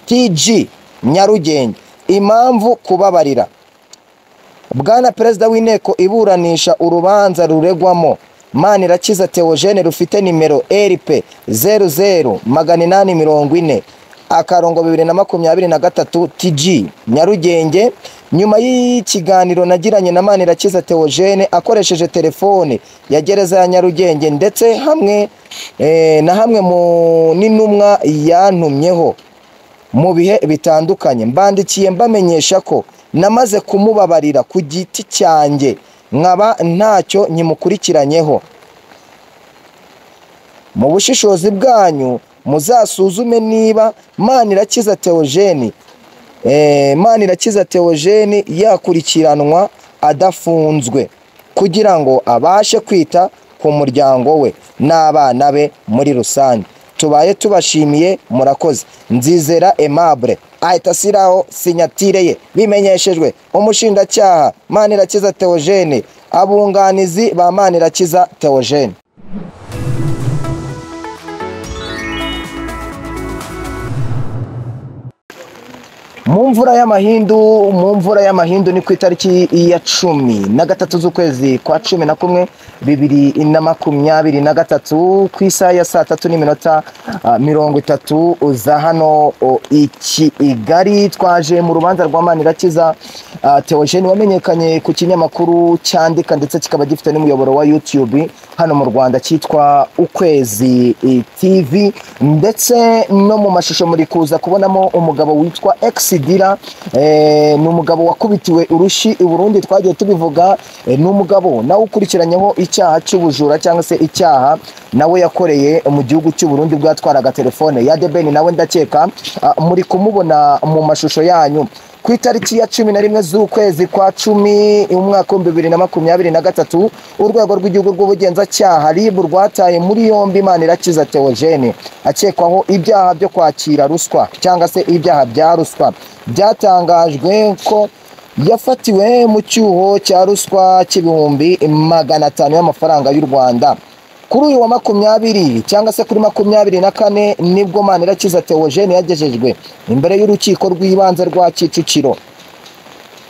TG Nyarugenge impamvu kubabarira Bwana Perezida w'inteko iburanisha urubanza ruregwamo Manirakiza Theogene rufite nimero RP 00 840 akarongo 2023 TG Nyarugenge nyuma y'ikiganiro nagiranye na Manirakiza Theogene akoresheje telefone ya gereza ya Nyarugenge ndetse hamwe eh, na hamwe mu n'intumwa yantumyeho mu bihe bitandukanye mbandikiye mbamenyesha ko namaze kumubabarira ku giti cyanjye nkaba ntacyo nyimukurikiranyeho mu bushishozi bwanyu muzasuzume niba manirakiza teogeni manirakiza teogeni yakurikiranwa adafunzwe kugira ngo abashe kwita ku muryango we n'abana be muri rusange tubaye tubashimiye murakoze nzizera aimable ahita ashyiraho sinyatire ye bimenyeshejwe umushinjacyaha manirakiza teogene abunganizi ba manirakiza teogene mu mvura y'amahindu mu mvura y'amahindu ni ku itariki ya cumi na gatatu z'ukwezi kwa cumi na kumwe bibiri na makumyabiri na gatatu ku isaha ya saa tatu n'iminota ah, mirongo itatu za hano oh, i Kigali twaje mu rubanza rwa Manirakiza ah, Theogene wamenyekanye ku kinyamakuru cyandika ndetse kikaba gifite n'umuyoboro wa YouTube hano mu Rwanda cyitwa Ukwezi eh, TV ndetse no mu mashusho muri kuza kubonamo umugabo witwa Exidira eh, ni umugabo wakubitiwe urushi i Burundi twagiye tubivuga eh, ni umugabo nawe ukurikiranyeho icyaha cy'ubujura cyangwa se icyaha nawe yakoreye mu gihugu cy'u Burundi ubwo yatwaraga telefone ya Debeni nawe ndakeka ah, muri kumubona mu mashusho yanyu ku itariki ya cumi na rimwe z'ukwezi kwa cumi umwaka w'ibihumbi bibiri na makumyabiri na gatatu urwego rw'igihugu rw'ubugenzacyaha RIB rwataye muri yombi Manirakiza Theogene akekwaho ibyaha byo kwakira ruswa cyangwa se ibyaha bya ruswa byatangajwe ko yafatiwe mu cyuho cya ruswa cy'ibihumbi magana atanu y'amafaranga y'u Rwanda kuri uyu wa makumyabiri cyangwa se kuri makumyabiri na kane nibwo Manirakiza Theogene yagejejwe imbere y'urukiko rw'ibanze rwa Kicukiro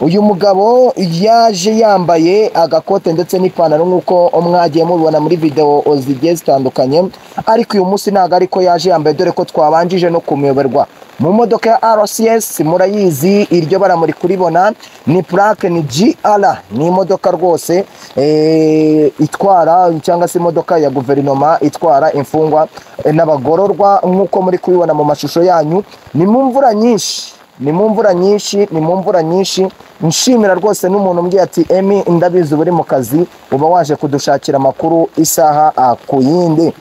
uyu mugabo yaje yambaye agakote ndetse n'ipantaro nk'uko mwagiye mubibona muri video zigiye zitandukanye ariko uyu munsi ntabwo ariko yaje yambaye dore ko twabanjije no kumuyoberwa mu modoka ya RCS murayizi iryo bara muri kuribona ni plaque ni GR ni imodoka rwose eh, itwara cyangwa se imodoka ya guverinoma itwara imfungwa eh, n'abagororwa nk'uko muri kubibona mu mashusho yanyu ni mu mvura nyinshi ni mu mvura nyinshi ni mu mvura nyinshi nshimira rwose n'umuntu umbwiye ati emi ndabizi uba uri mu kazi uba waje kudushakira amakuru isaha ah, ku yindi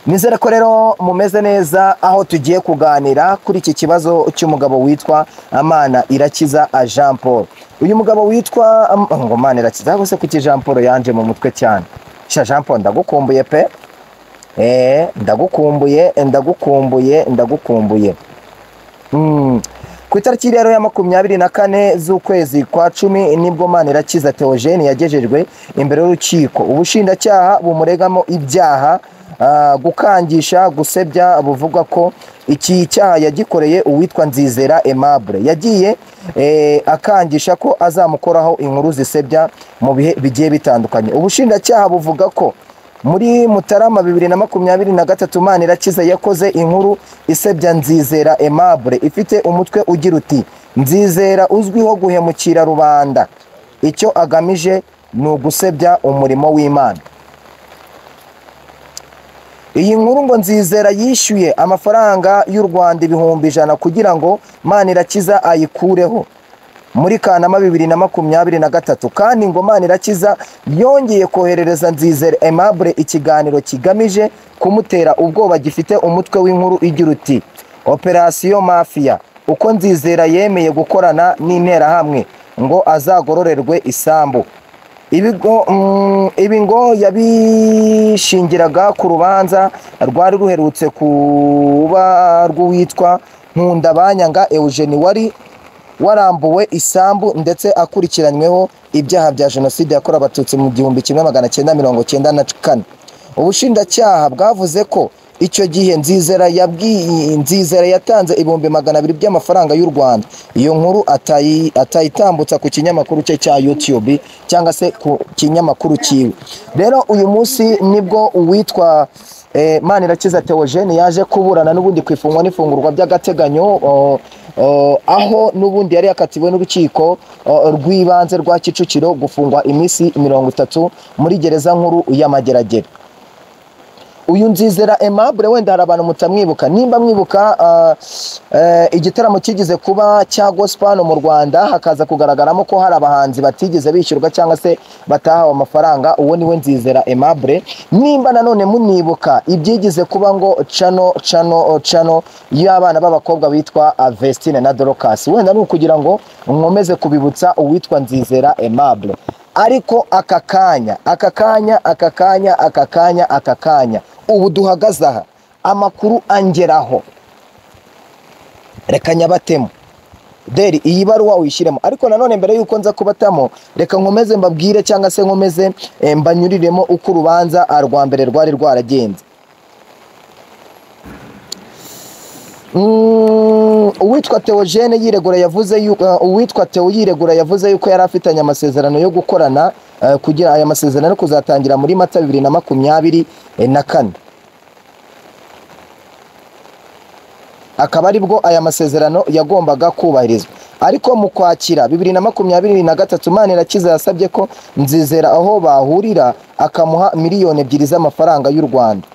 nizere ko rero mumeze neza aho tugiye kuganira kuri iki kibazo cy'umugabo witwa amana irakiza ah, jean paul uyu mugabo witwa Am- ngo amana irakiza ahubwo se kuki jean paul yanje mu mutwe cyane sha jean paul ndagukumbuye pe Eh, ndagukumbuye ndagukumbuye ndagukumbuye Mm. Ku itariki rero ya makumyabiri na kane z'ukwezi kwa cumi nibwo Manirakiza Theogene yagejejwe imbere y'urukiko ubushinjacyaha bumuregamo ibyaha ah, gukangisha gusebya buvugwa ko iki cyaha yagikoreye uwitwa Nzizera Aimable yagiye eh, akangisha ko azamukoraho inkuru zisebya mu bihe bigiye bitandukanye ubushinjacyaha buvuga ko muri mutarama bibiri na makumyabiri na gatatu manirakiza yakoze inkuru isebya nzizera aimable ifite umutwe ugira uti nzizera uzwiho guhemukira rubanda icyo agamije ni ugusebya umurimo w'imana iyi nkuru ngo nzizera yishyuye amafaranga y'u rwanda ibihumbi ijana kugira ngo manirakiza ayikureho muri kanama bibiri na makumyabiri na gatatu kandi ngo manirakiza yongeye koherereza nzizere aimable ikiganiro kigamije kumutera ubwoba gifite umutwe w'inkuru igira uti operasiyo mafiya uko nzizera yemeye gukorana n'interahamwe ngo azagororerwe isambu Ibigo- mm, ibi ngo yabishingiraga ku rubanza rwari ruherutse kuba rw'uwitwa nkundabanyanga eugene wari warambuwe isambu ndetse akurikiranyweho ibyaha bya jenoside yakorewe abatutsi mu gihumbi kimwe magana cyenda mirongo cyenda na kane ubushinjacyaha bwavuze ko icyo gihe nzizera yabwiye nzizera yatanze ibihumbi magana abiri by'amafaranga y'u rwanda iyo nkuru atayi- atayitambutsa ku kinyamakuru cye cya youtube cyangwa se ku kinyamakuru cyiwe rero uyu munsi nibwo uwitwa eh, manirakiza theogene yaje kuburana n'ubundi ku ifungwa n'ifungurwa by'agateganyo o- o, aho n'ubundi yari yakatiwe n'urukiko o, rw'ibanze rwa kicukiro gufungwa iminsi mirongo itatu muri gereza nkuru y'amageragere uyu nzizera aimable wenda hari abantu mutamwibuka nimba mwibuka ah, eh, igitaramo kigeze kuba cya gospel hano mu rwanda hakaza kugaragaramo ko hari abahanzi batigeze bishyurwa cyangwa se batahawe amafaranga uwo niwe nzizera aimable nimba nanone munibuka ibyigize kuba ngo cano cano cano y'abana b'abakobwa bitwa ah, vestine na dorocas wenda ni ukugira ngo nkomeze kubibutsa uwitwa nzizera aimable ariko aka kanya aka kanya aka kanya aka kanya aka kanya ubu duhagaze aha amakuru angeraho reka nyabatemo deri iyi baruwa uyishyiremo ariko nanone mbere y'uko nza kubatamo reka nkomeze mbabwire cyangwa se nkomeze eh, mbanyuriremo uko urubanza ah, rwa mbere rwari rwaragenze Mm, uwitwa Theogene yiregura yavuze yuko eh, uwitwa Theo yiregura yavuze yuko yari afitanye amasezerano yo gukorana eh, kugira aya masezerano ari kuzatangira muri Mata bibiri na makumyabiri eh, na kane akaba aribwo aya masezerano yagombaga kubahirizwa ariko mu kwakira bibiri na makumyabiri na gatatu manirakiza yasabye ko nzizera aho bahurira akamuha miliyoni ebyiri z'amafaranga y'u rwanda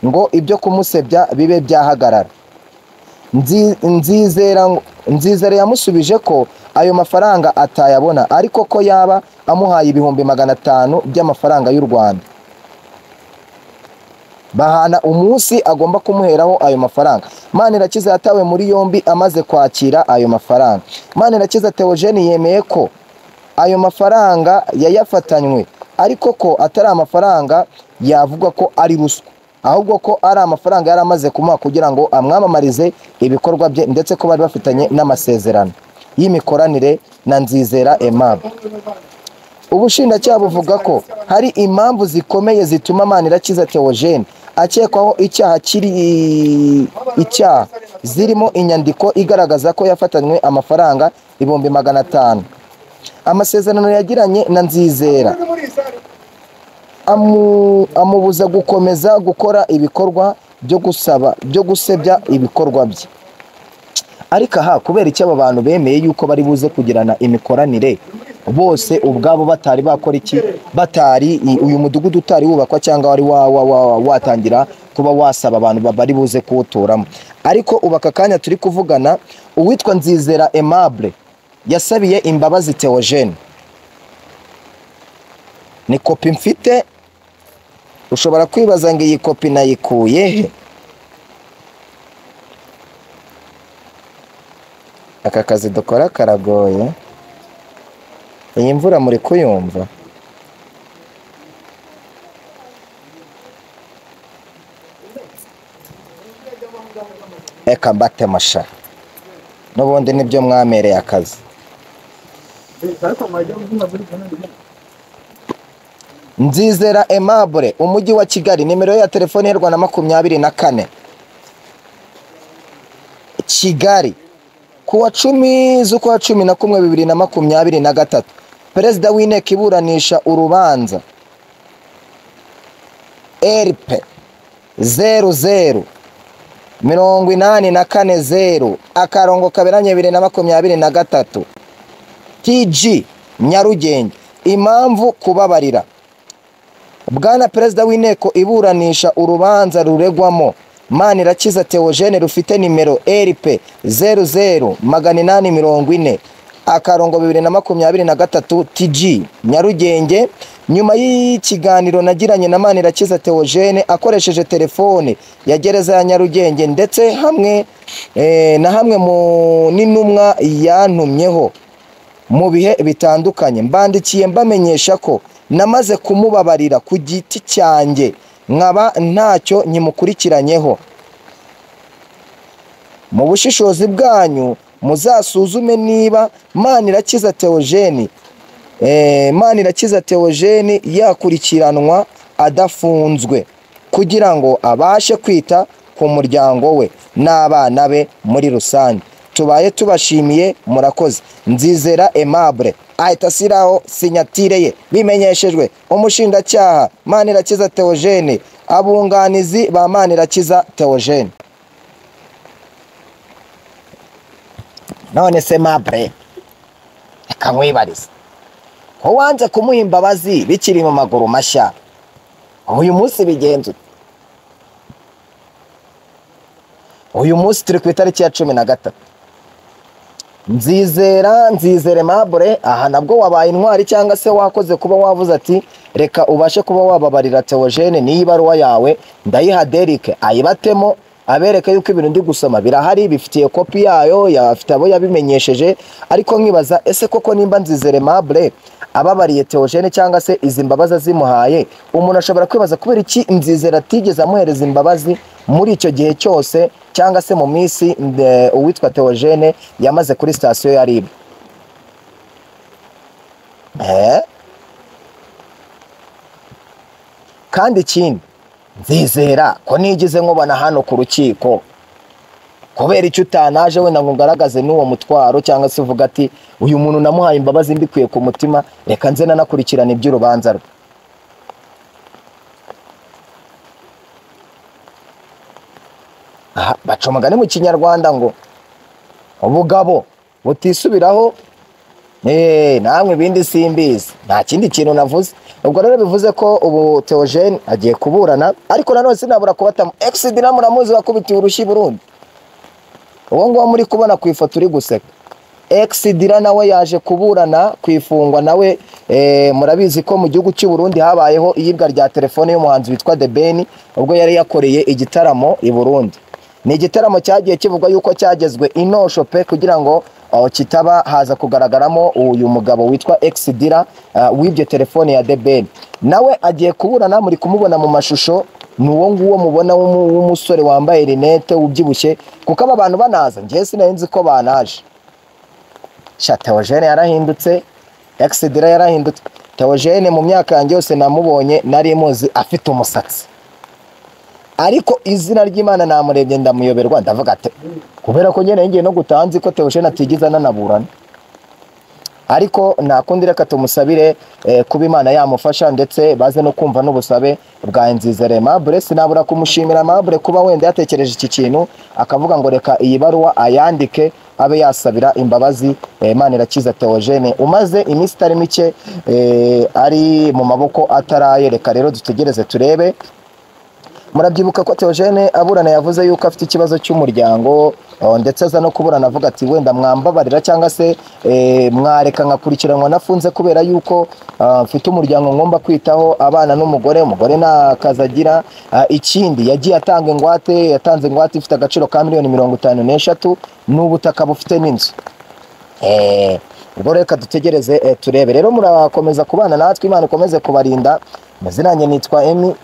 ngo ibyo kumusebya bibe byahagarara Nzi- nzizera ngo- nzizera yamusubije ko ayo mafaranga atayabona ariko ko yaba amuhaye ibihumbi magana atanu by'amafaranga y'u rwanda bahana umunsi agomba kumuheraho ayo mafaranga manirakiza yatawe muri yombi amaze kwakira ayo mafaranga manirakiza theogene yemeye ko ayo mafaranga yayafatanywe ariko ko atari amafaranga yavuga ko ari ruswa ahubwo ko ari amafaranga yari amaze kumuha kugira ngo amwamamarize ibikorwa bye ndetse ko bari bafitanye n'amasezerano y'imikoranire na nzizera aimable ubushinjacyaha buvuga ko hari impamvu zikomeye zituma manirakiza theogene akekwaho icyaha kiri icyaha zirimo inyandiko igaragaza ko yafatanywe amafaranga ibihumbi magana atanu amasezerano yagiranye na nzizera amu- amubuza gukomeza gukora ibikorwa byo gusaba byo gusebya ibikorwa bye ariko aha kubera icyo aba bantu bemeye yuko bari buze kugirana imikoranire bose ubwabo batari bakora iki batari i- uyu mudugudu utari wubakwa cyangwa wari wa- wa- wa- watangira kuba wasaba abantu ba- bari buze kuwuturamo ariko ubu aka kanya turi kuvugana uwitwa nzizera aimable yasabiye imbabazi theogene ni kopi mfite ushobora kwibaza ngo iyi kopi nayikuye he aka kazi dukora karagoye iyi mvura muri kuyumva eka mbate masha n'ubundi nibyo mwamereye akazi Nzizera Aimable umujyi wa Kigali nimero ya telefone y'u Rwanda makumyabiri na kane Kigali ku wa cumi z'ukwa cumi na kumwe bibiri na makumyabiri na gatatu perezida w'inteko iburanisha urubanza eripe zeru zeru mirongo inani na kane zeru akarongo kaberanye bibiri na makumyabiri na gatatu tg nyarugenge impamvu kubabarira bwana perezida w'inteko iburanisha urubanza ruregwamo manirakiza theogene rufite nimero rp zeru zeru magana inani mirongo ine akarongo bibiri na makumyabiri na gatatu tg nyarugenge nyuma y'ikiganiro nagiranye na manirakiza theogene akoresheje telefone ya gereza ya nyarugenge ndetse hamwe eh, na hamwe mu n'intumwa yantumyeho mu bihe bitandukanye mbandikiye mbamenyesha ko namaze kumubabarira ku giti cyanjye nkaba ntacyo nyimukurikiranyeho mu bushishozi bwanyu muzasuzume niba manirakiza theogene eh, manirakiza theogene yakurikiranwa adafunzwe kugira ngo abashe kwita ku muryango we n'abana be muri rusange tubaye tubashimiye murakoze nzizera aimable ahita ashyiraho sinyatire ye bimenyeshejwe umushinjacyaha manirakiza theogene abunganizi ba manirakiza theogene none se mabure reka nkwibarize ko wanze kumuha imbabazi bikiri mu maguru mashya uyu munsi bigenze ute uyu munsi turi ku itariki ya cumi na gatatu nzizera nzizere mabure aha nabwo wabaye intwari cyangwa se wakoze kuba wavuze ati reka ubashe kuba wababarira teogene n'iyi baruwa yawe ndayiha derike ayibatemo abereka yuko ibintu ndi gusoma birahari bifitiye kopi yayo yafite abo yabimenyesheje ariko nkibaza ese koko nimba nzizere mabure ababariye teogene cyangwa se izi mbabazi azimuhaye umuntu ashobora kwibaza kubera iki nzizera atigeze amuhereza imbabazi muri icyo gihe cyose cyangwa se mu minsi nde- uwitwa teogene yamaze kuri sitasiyo ya ribu Eh? kandi ikindi nzizera ko nigize nkubona hano ku rukiko kubera icyo utanaje wenda ngo ugaragaze n'uwo mutwaro cyangwa se uvuga ati uyu muntu namuhaye imbabazi mbikuye ku mutima reka nze nanakurikirana iby'urubanza rwe Aha, baca umugani mu kinyarwanda ngo ubugabo butisubiraho Eh, namwe ibindi simbizi nta kindi kintu navuze ubwo rero bivuze ko ubu teogene agiye kuburana ariko nanone sinabura kubatamu exid namuramuzi wakubitiye urushyi burundi uwo nguwo muri kubona ku ifoto uri guseka exidira nawe yaje kuburana ku ifungwa nawe eh, murabizi ko mu gihugu cy'u Burundi habayeho iyibwa rya telefone y'umuhanzi witwa The Ben ubwo yari yakoreye igitaramo i Burundi ni igitaramo cyagiye kivugwa yuko cyagezwe inosho pe kugira ngo aho kitaba haza kugaragaramo uyu mugabo witwa exidira uh, w'ibyo telefone ya The Ben nawe agiye kuburana muri kumubona mu mashusho ni uwo nguwo mubona w'umu- w'umusore wambaye rinete ubyibushye kuko aba bantu banaza njyewe sinari nzi ko banaje sha teogene yarahindutse exidira yarahindutse teogene mu myaka yanjye yose namubonye nari muzi afite umusatsi ariko izina ry'imana namurebye ndamuyoberwa ndavuga ati kubera ko nyine ngiye no gutaha nzi ko teogene atigeze ananaburana ariko nta kundi reka tumusabire eh, kuba imana yamufasha ndetse baze no kumva n'ubusabe bwa nzizere mabure sinabura kumushimira mabure kuba wenda yatekereje iki kintu akavuga ngo reka iyi baruwa ayandike abe yasabira imbabazi eh, manirakiza teogene umaze iminsi itari mike eh, ari mu maboko ataraye reka rero dutegereze turebe murabyibuka ko teogene aburana yavuze yuko afite ikibazo cy'umuryango eh, ndetse aza no kuburana avuga ati wenda mwambabarira cyangwa se eh, mwareka nkakurikiranwa nafunze kubera yuko ah, mfite umuryango ngomba kwitaho abana n'umugore umugore nta kazi agira Ah, ikindi yagiye atanga ingwate yatanze ingwate ifite agaciro ka miliyoni mirongo itanu n'eshatu n'ubutaka bufite n'inzu Eh, ubwo reka dutegereze eh, turebe rero murakomeza kubana natwe imana ikomeze kubarinda mazina yanjye nitwa emi